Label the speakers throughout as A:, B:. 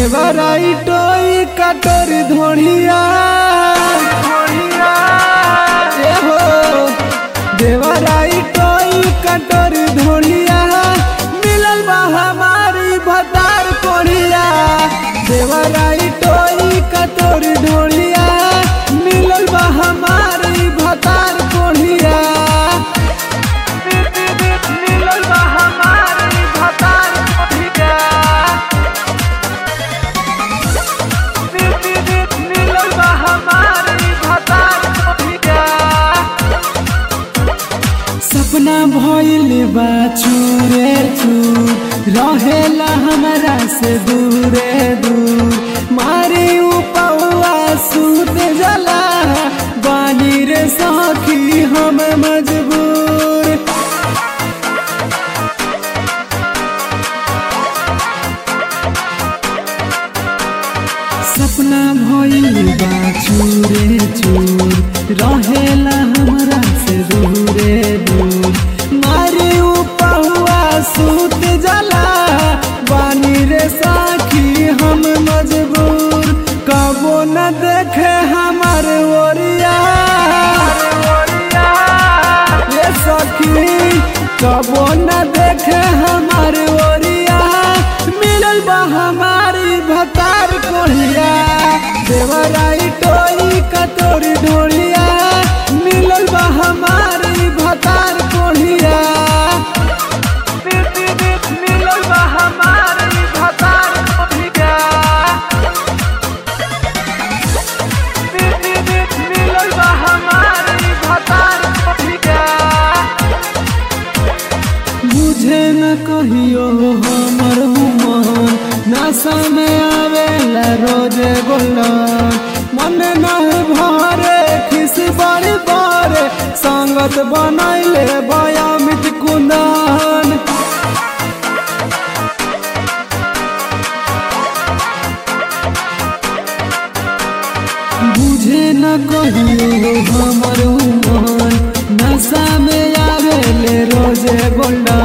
A: देवराई टोई कटोर धोड़िया ए हो देवराई टोई कटोर धोड़िया मिलल बा हमारी भतार कोढ़िया देवराई टोई कटोर धोड़िया मिलल बा हमारी भतार कोढ़िया मिलल बा हमारी भतार कोढ़िया मिलल बा हमारी भतार कोढ़िया सपना भइल बा चूरे चूर रहेला हमरा से दूरे दूर मारे उपवा सूत जला बानी रे सखी हम मजबूर सपना भइल बा चूरे चूर रहेला हमरा से दूरे दूर मारे उपहुआ सूत जला बानी रे साखी हम मजबूर कबो न देखे हमर ओरिया ये सखी कबो न देखे हमर ओरिया मिलल बा हमारी भतार कोढ़िया देवराई टोई कतोरी ढोलिया मिलल बा हमारी भतार कोढ़िया मिलल बा हमारी भतार कोढ़िया मिलल बा हमारी भतार कोढ़िया मुझे न कहियो हमर मन नशा में आवेला रोजे गोलन मन नहीं भरे खिस बड़ी बड़े संगत बनैले बयामित कुंदन बुझे न कहियो हमर मन नशा में आवेले रोजे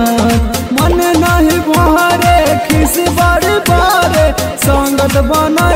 A: गोल्डन मन नहीं भरे खिस बड़ी बारे संगत बना